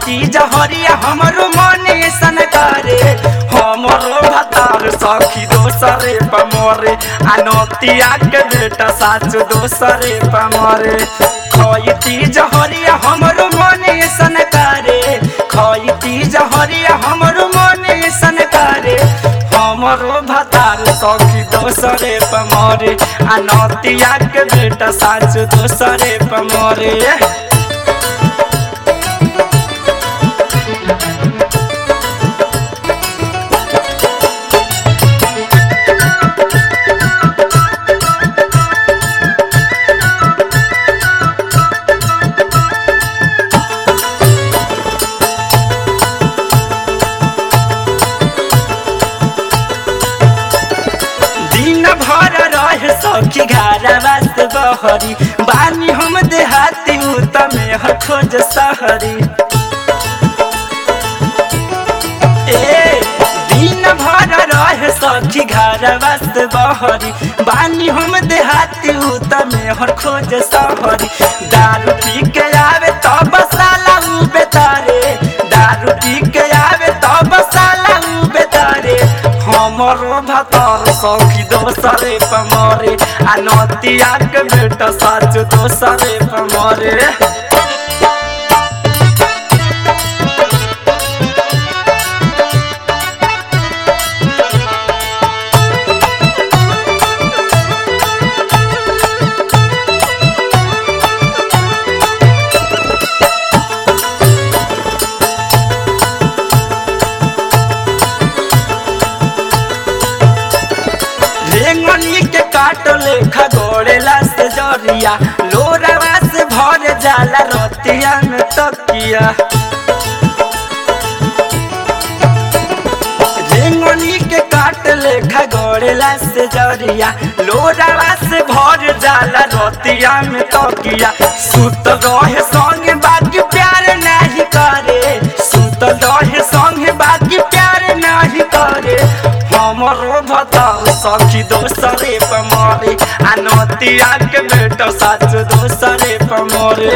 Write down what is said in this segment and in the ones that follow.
खैती जहरिया हमरो मने सन करे हमरो भतार सखी दोसरे पमरे आ नतिया के बेटा साच दोसरे पमरे खैती जहरिया हमरो मने सन करे खैती जहरिया हमरो मने सन करे हमरो भतार सखी दोसरे पमरे आ नतिया के बेटा साच दोसरे पमरे दिन भर रहे सखी घारा वास्त बहरी बानी हम देहाती तमे ह खोज सहरी ए दिन भर रहे सखी घारा वास्त बहरी बानी हम देहाती तमे हर खोज सहरी दारू पी के आवे तब साला उ बेतारे दारू पी के आवे तब साला उ बेतारे हमरो भतर सखी दोसरे पमरे आ नतिया के बेटा साच दोसरे पमरे रेंगनी के काट लेखा गोड़ेला से जरिया लोरावा से भर जाला रतिया में तकिया रेंगनी के काट लेखा गोड़ेला से जरिया लोरावा से भर जाला रतिया में तकिया सुत रहे संग बाकी प्यार नहीं करे सुत रहे संग बाकी प्यार नहीं करे हमरो भतार सखी दोसरे पमरे आ नतिया के बेटा साच दोसरे पमरे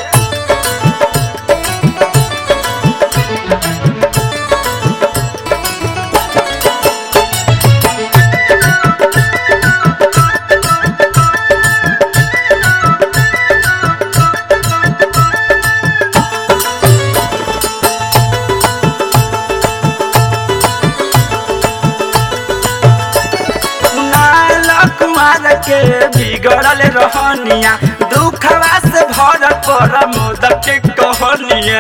कुणाल कुमार के बिगड़ल रहनिया दुखवा से भर पर मोदक के कहनिया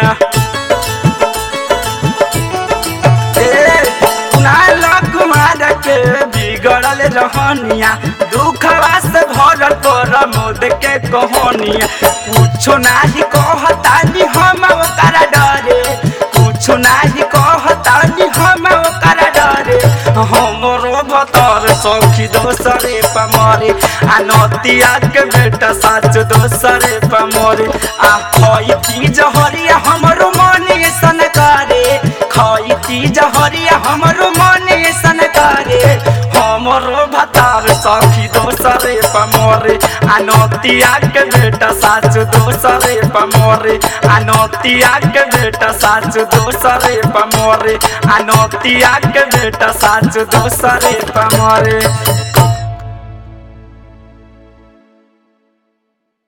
ए, कुणाल कुमार के बिगड़ल रहनिया दुखवा से भर पर मोद के कहनिया कुछो नाही कहतानी हम ओकरा डरे कुछो नाही कहतानी हम ओकरा डरे हमरो भतर सखी दोसरे पमरे आ नतिया के बेटा साच दोसरे पमरे आ खैती जहरिया हमरो मने सन करे खैती जहरिया हमरो मने सन करे हमरो भतार सखी दोसरे पमरे आ नतिया के बेटा साच दोसरे पमरे आ नतिया के बेटा साच दोसरे पमरे आ नतिया के बेटा साच दोसरे पमरे